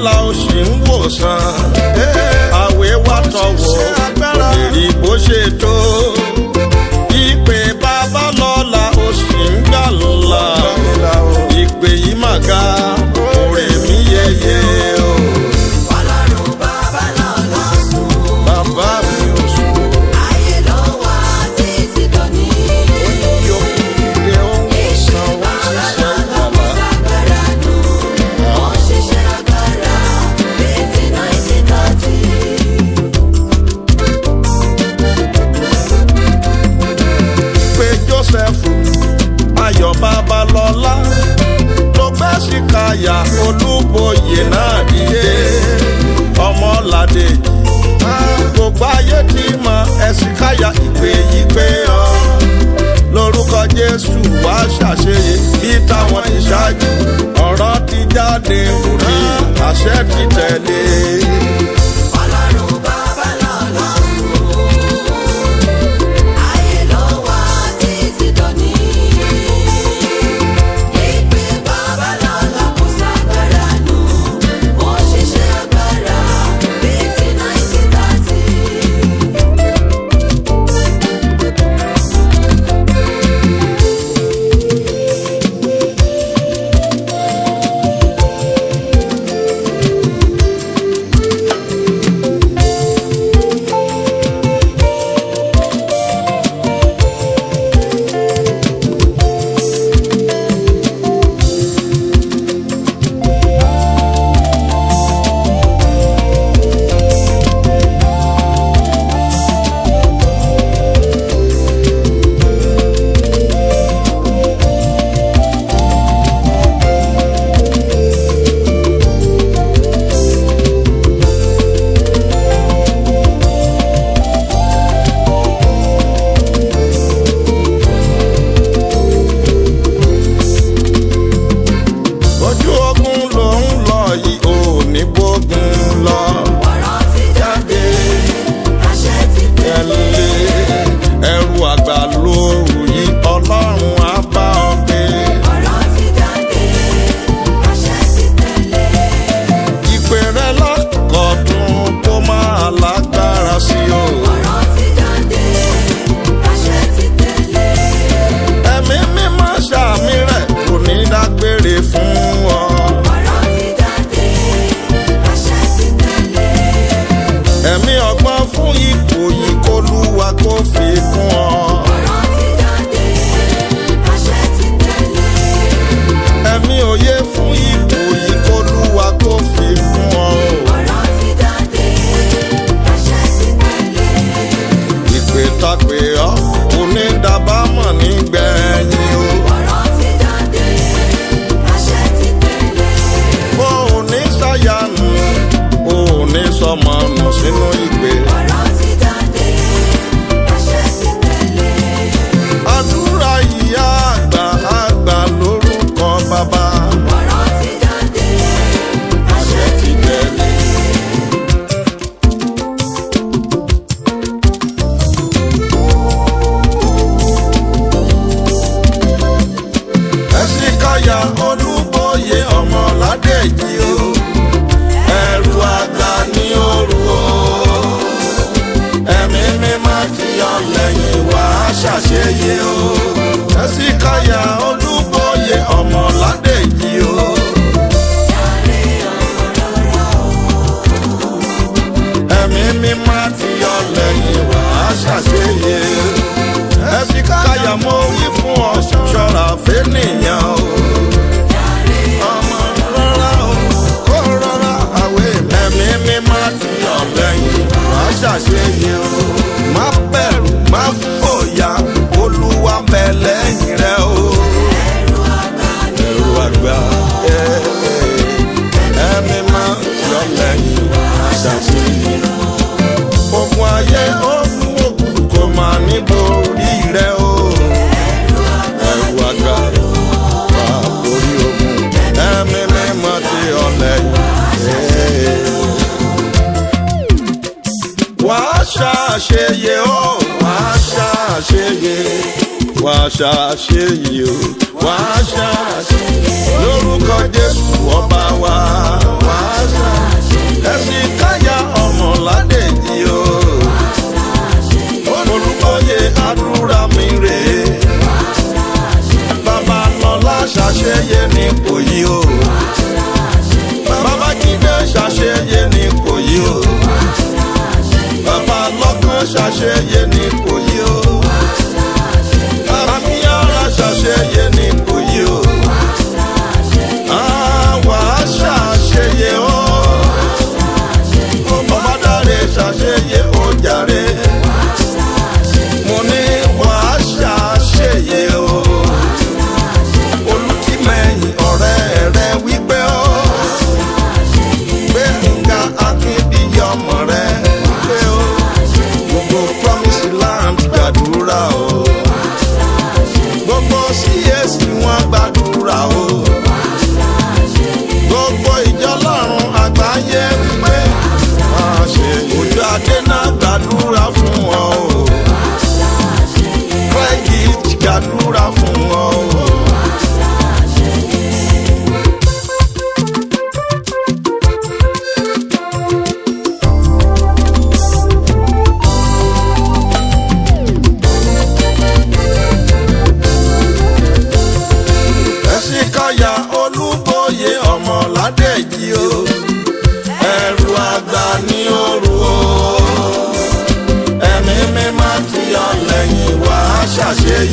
la ó sì ń wòsàn àwẹ̀ wá tọ̀wọ̀ èrì bó ṣe tó ìpè bàbá lọ́la ó sì ń gbà ńlá ìpè yìí mà ga òrè mi yẹyẹ o Ọlọ́run bàbá lọ́la sùn. bàbá mi ò sùn Ayé ló wà títí dòní. yóò dé ó ń Iṣẹ́ wòsàn ó ń bàbá ṣiṣẹ́ lọ́la kò ìgbàlá. ságbára nù. Ó ń ṣiṣẹ́ agbára bíi ti 1930. pé joseph ayọ̀ babalọ́lá ló gbé síkáyà olúboyè náà dìde ọmọládé gbogbo ayé ti mọ ẹ̀sìkáyà ìpè yìí pé ọ lórúkọ jésù wá ṣàṣeyẹ bí táwọn ìṣáájú ọ̀rọ̀ ti jáde rí àṣẹ ti tẹ̀lé. Ọlọ́run bàbá lọ́la sùn. Ayé ló wà títí dòní. Ìpè bàbá lọ́la kò ságbára nù. Ó ń ṣiṣẹ́ agbára bíi ti 1930. ojú ogun ló ń lọ yìí ò ní bógun lọ. Ọ̀rọ̀ ti jáde, àṣẹ ti tẹ̀lé. tẹ̀lé ẹrù àgbà lóru yìí ọlọ́run á bá ọ gbé. Ọ̀rọ̀ ti jáde, àṣẹ ti tẹ̀lé. ìpè rẹ lákọ̀tún kó máa lágbára sí o. Ọ̀rọ̀ ti jáde, àṣẹ ti tẹ̀lé. ẹ̀mí mímọ́ sàmì rẹ̀ kò ní dágbére fún ọ. Ọ̀rọ̀ ti jáde, àṣẹ ti tẹ̀lé. ẹ̀mí ọgbọ́n fún ipò yìí kó lúwa kó fi kún ọ. Ọ̀rọ̀ ti jáde, àṣẹ ti tẹ̀lé. ẹ̀mí òye fún ipò yìí kó lúwa kó fi kún ọ. Ọ̀rọ̀ ti jáde, àṣẹ ti tẹ̀lé. ìpè tàpé ọ kò ní dábàámọ̀ nígbẹ̀yìn o. Ọ̀rọ̀ ti jáde, àṣẹ ti tẹ̀lé. o ò ní ṣàyànù o ò ní sọmọ nù sínú ìpè. Ọ̀rọ̀ ti jáde, àṣẹ ti tẹ̀lé. àdúrà ìyá àgbà àgbà lórúkọ bàbá. Ọ̀rọ̀ ti jáde, àṣẹ ti tẹ̀lé. ẹ̀sìnkáyà olúbóyè ọmọládé yìí o. ẹrù àgbà ní òru o. ẹ̀mí mímọ́ ti yọ lẹ́yìn wá ṣàṣeyẹ o. ẹ̀sìnkáyà olúbóyè ọmọládé yìí o. ẹ̀mí mímọ́ ti yọ lẹ́yìn wá ṣàṣeyẹ. ẹ̀sìnkáyà mo wí fún ọ ṣọ́ra fẹ́nìyàn o. ọmọ rọra o kó rọra àwẹ̀ ẹ̀mí mímọ́ ti yọ lẹ́yìn wá ṣàṣeyẹ o. má bẹ̀rù má fòyà olúwa bẹ̀ lẹ́yìn rẹ o. ẹ̀rù àgbà ẹ̀ ẹ̀ ẹ̀mí má yọ lẹ́yìn wá ṣàṣeyẹ o ogun ayé ogun ogun kò máa ní borí rẹ o. ẹrù àgbà wà borí ogun ẹ̀mí mímọ́ ti ọ̀lẹ́ yìí. wà á ṣàṣeyẹ o wà á ṣàṣeyẹ wà á ṣàṣeyẹ o wà á ṣàṣeyẹ lórúkọ jésù ọba wa wà á ṣàṣeyẹ.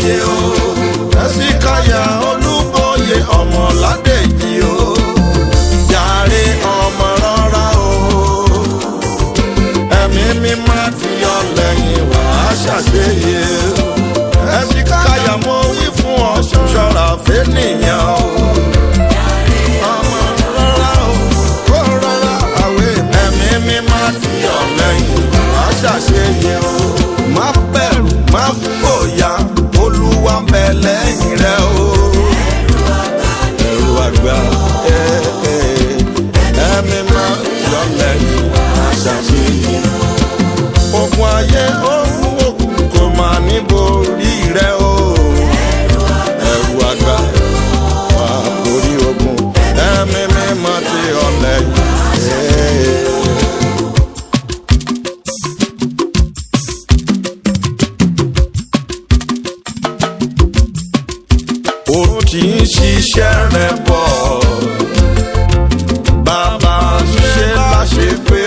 ṣàṣeyẹ o ẹ̀sìkáyà olúbọyé ọmọládèjì o jàre ọmọ rọra o ẹ̀mí mímọ́ ti yọ lẹ́yìn wá ṣàṣeyẹ ẹ̀sìkáyà mo wí fún ọ ṣọ́ra fẹ́nìyàn o ọmọ rọra o kó rọra àwẹ̀ ẹ̀mí mímọ́ ti yọ lẹ́yìn wá ṣàṣeyẹ o má bẹ̀rù má fòyà olúwa ń bẹ lẹ́yìn rẹ o ẹ̀rù àgbà ẹ̀ ẹ̀ ẹ̀mí má yọ lẹ́yìn wá ṣàṣeyẹ ogun ayé ohun òkun kò máa níborí rẹ o ẹ̀rù àgbà wà borí ogun ẹ̀mí mímọ́ ti ọ̀lẹ́ yìí. ó ti ń ṣiṣẹ́ rẹ̀ bọ̀ bàbá ṣe láṣẹ pé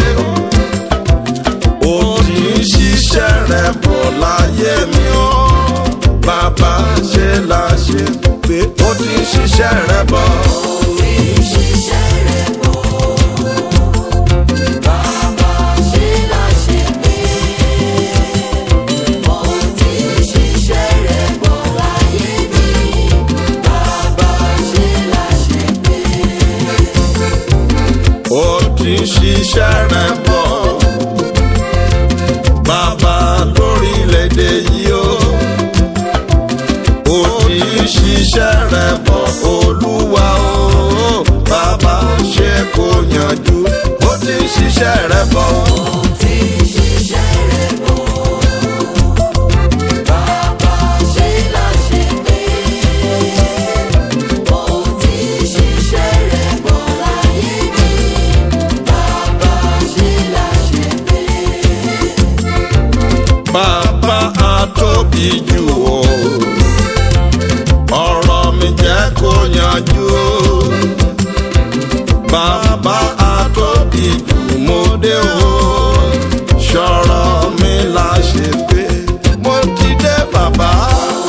ó ó ti ń ṣiṣẹ́ rẹ̀ bọ̀ láyé mi ó bàbá ṣe láṣẹ pé ó ti ń ṣiṣẹ́ rẹ̀ bọ̀. Tí ṣiṣẹ́ rẹ̀ bọ̀. Bàbá ṣe láṣẹ pé. Ó ti ṣiṣẹ́ rẹ̀ bọ̀ láyé mi. Bàbá ṣe láṣẹ pé. ó ti ń ṣiṣẹ́ rẹ̀ bọ̀. Bàbá lórílẹ̀‐èdè yìí ó. ó ti ń ṣiṣẹ́ rẹ̀ bọ̀ olúwa ó. Bàbá ṣe kó yanjú ó ti ń ṣiṣẹ́ rẹ̀ bọ̀. Ó ti ṣiṣẹ́ rẹ̀ bọ̀. Bàbá ṣe láṣẹ pé. Ó ti ṣiṣẹ́ rẹ̀ bọ̀ láyé mi. Bàbá ṣe láṣẹ pé. Bàbá àtóbi jù ó. ọ̀rọ̀ mi jẹ́ kó yanjú ó. Bàbá àtóbi jù mo dé o. Ṣọ̀rọ̀ mi la ṣe pé mo ti dé bàbá.